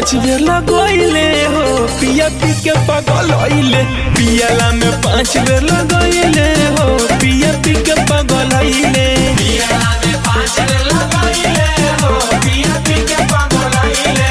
पाँच बेर लगोइले हो पिया पी के पगलइले पियाला में पाँच बेर लगोइले हो पिया पी के पगलइले पियाला में पाँच बेर लगइले हो पिया पी के पगलइले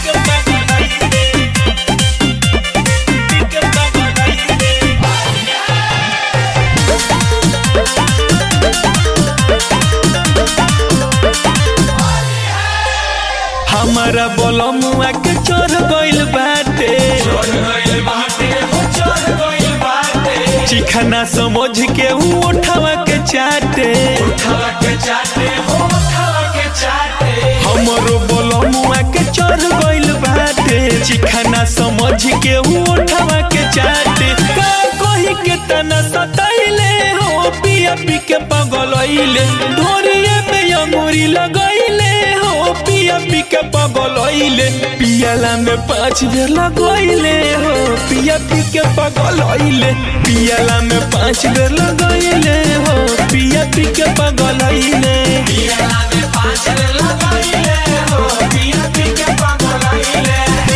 हमारा बोलमुआ के चढ़ गइल बाटे चढ़ गइल बाटे हो चढ़ गइल बाटे चिखना समझ के ऊ उठावा के चाटे उठावा के चाटे हो उठावा के चाटे हमरो बोलमुआ के चढ़ गइल बाटे चिखना समझ के ऊ उठावा के चाटे का कही के तना सताइले हो पिया पी के पगलइले ढोरिए में अंगूरी लगइले हो पिया पी के पगलइले पियाला में पाँच बेर लगइले हो पिया पी के पगलइले पियाला में पाँच बेर लगइले हो पिया पी के पगलइले पियाला में पाँच बेर लगइले हो पिया पी के पगलइले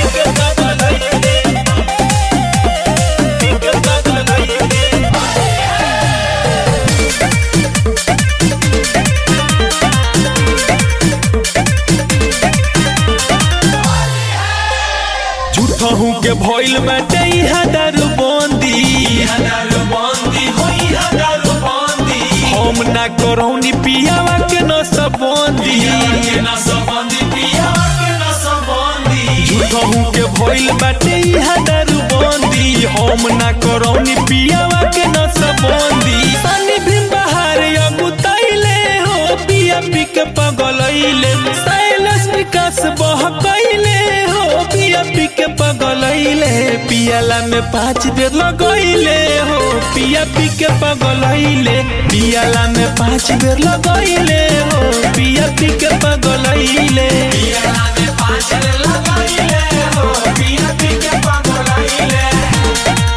झूठहू के भइल बाटे इहा दारू बंदी इहा दारू बंदी हो इहा दारू बंदी हम ना करौनी पियावा के न सबंदी पियावा के न सबंदी पियावा के न सबंदी झूठहू के भइल बाटे इहा दारू बंदी हम ना करौनी पियावा के न सबंदी सानी भी बाहर अगुतैले हो पिया पी के पगलैले साइलस विकास बहकैले हो पिया पी के पगलैले पियाला में पाँच बेर लगैले हो पिया पी के पगलैले पियाला में पाँच बेर लगैले हो पिया पी के पगलैले पियाला में पाँच बेर लगइले हो पिया पी के पगलइले